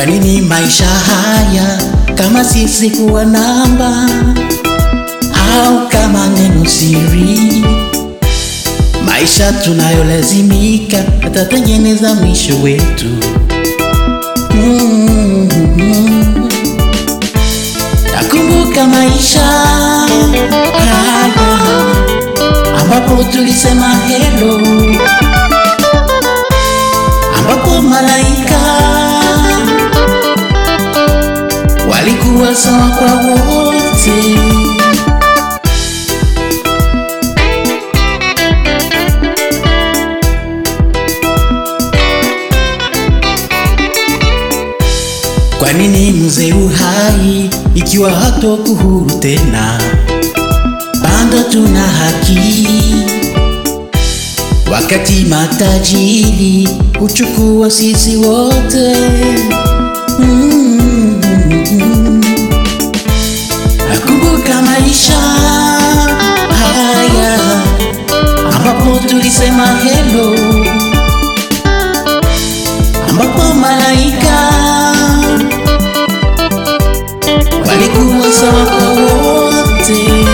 Kwa nini maisha haya kama sisi kuwa namba au kama neno siri? Maisha tunayolazimika yatatengeneza mwisho wetu. Mm-hmm. Nakumbuka maisha haya ambapo tulisema hello, ambapo malaika walikuwa sawa kwa wote. Kwa nini mzee uhai ikiwa hatoku huru tena? Bado tuna haki, wakati matajiri huchukua sisi wote. Mm-hmm. Nakumbuka maisha haya ambapo tulisema hello, ambapo malaika walikuwa sawa kwa wote.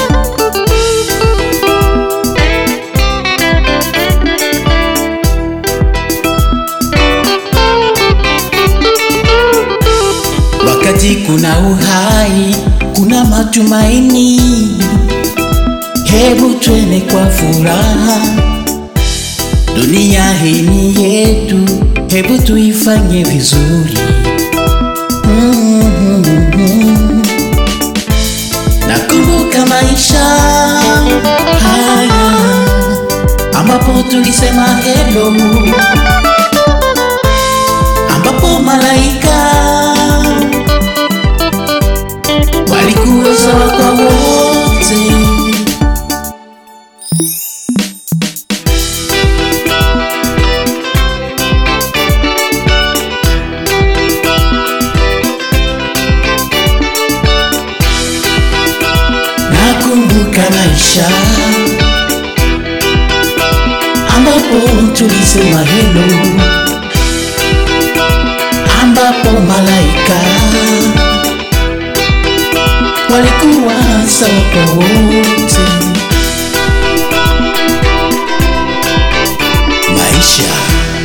Wakati kuna uhai, kuna matumaini. Hebu twende kwa furaha, dunia hii ni yetu, hebu tuifanye vizuri. Mm-hmm. Nakumbuka maisha haya ambapo tulisema hello, ambapo malaika walikuwa sawa kwa wote. Nakumbuka maisha ambapo tulisema hello, ambapo malaika walikuwa sawa kwa wote. Maisha,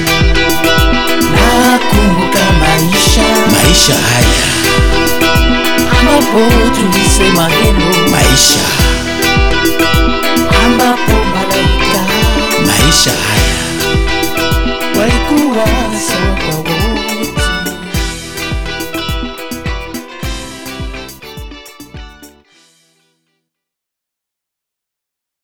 nakumbuka maisha, maisha haya ambapo tulisema hello, maisha ambapo malaika, maisha haya walikuwa sawa